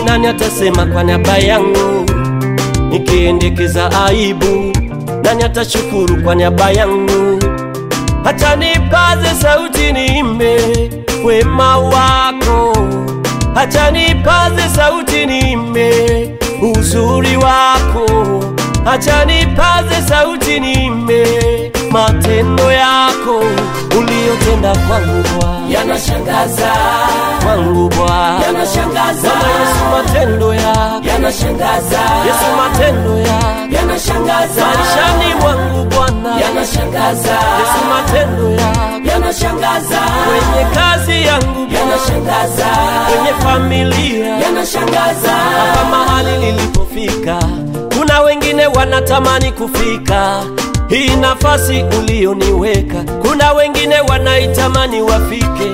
nani atasema kwa niaba yangu nikiendekeza aibu? Nani atashukuru kwa niaba yangu? Acha nipaze sauti niimbe wema wako, acha nipaze sauti niimbe uzuri wako, acha nipaze sauti niimbe matendo yako uliyotenda kwangu Bwana, yanashangaza kwangu Bwana. yanashangaza Bwana Yesu, matendo yako yanashangaza Yesu, matendo yako yanashangaza maishani mwangu Bwana yanashangaza Yesu, matendo yako yanashangaza kwenye kazi yangu Bwana, yanashangaza kwenye familia yanashangaza hapa mahali nilipofika, kuna wengine wanatamani kufika hii nafasi ulioniweka, kuna wengine wanaitamani wafike.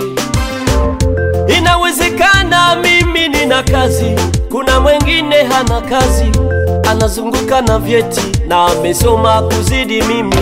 Inawezekana mimi nina kazi, kuna mwengine hana kazi, anazunguka na vyeti na amesoma kuzidi mimi.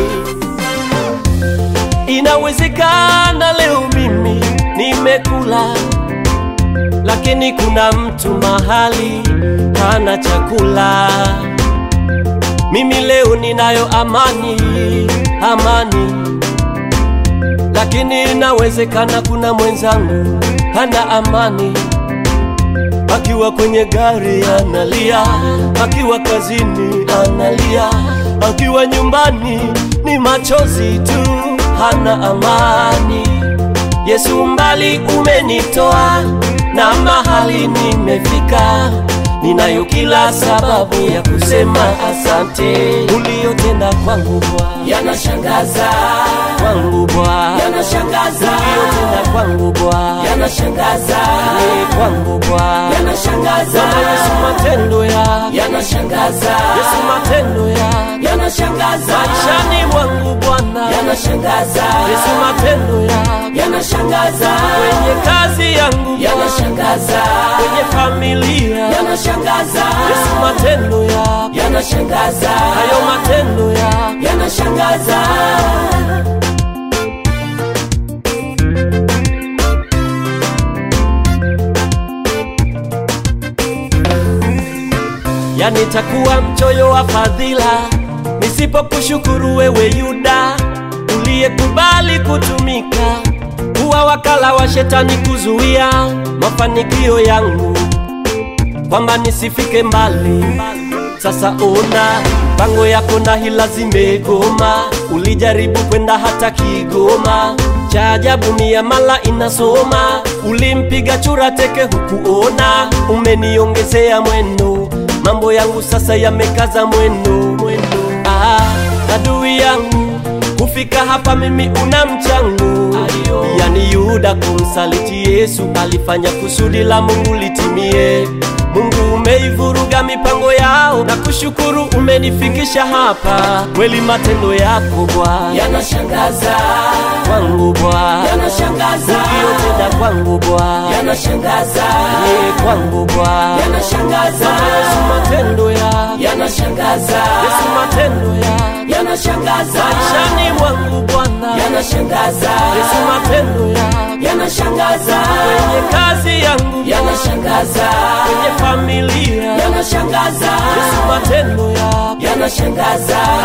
Inawezekana leo mimi nimekula lakini kuna mtu mahali hana chakula. Mimi leo ninayo amani, amani, lakini inawezekana kuna mwenzangu hana amani, akiwa kwenye gari analia, akiwa kazini analia, akiwa nyumbani ni machozi tu, hana amani. Yesu, mbali umenitoa na mahali nimefika, ninayo kila sababu ya kusema asante uliyotenda kwangu Bwana, yanashangaza kwangu Bwana, yanashangaza uliyotenda kwangu Bwana, yanashangaza ni kwangu Bwana. yanashangaza Bwana Yesu, matendo yako yanashangaza Yesu, matendo yako yanashangaza maishani mwangu Bwana, yanashangaza Yesu, matendo yako yanashangaza kwenye kazi yangu Bwana, yanashangaza kwenye familia yanashangaza Yesu, matendo yako yanashangaza hayo matendo yako yanashangaza yani takuwa mchoyo wa fadhila nisipokushukuru wewe Yuda uliyekubali kutumika kuwa wakala wa shetani kuzuia mafanikio yangu kwamba nisifike mbali. Sasa ona pango yako na hila zimegoma, ulijaribu kwenda hata Kigoma. Cha ajabu ni ya mala inasoma, ulimpiga chura teke hukuona. Umeniongezea mwendo, mambo yangu sasa yamekaza mwendo, mwendo. Ah, adui yangu kufika hapa mimi una mchango yani Yuda kumsaliti Yesu alifanya kusudi la Mungu litimie. Mungu umeivuruga mipango yao na kushukuru umenifikisha hapa. Kweli matendo yako Bwana yanashangaza kwangu Bwana, yanashangaza uliyotenda kwangu Bwana yanashangaza ni kwangu Bwana. yanashangaza Bwana Yesu matendo yako yanashangaza Yesu matendo yako yanashangaza maishani mwangu Bwana yanashangaza Yesu matendo yako yanashangaza kwenye kazi yangu yanashangaza kwenye familia yanashangaza Yesu matendo yako yanashangaza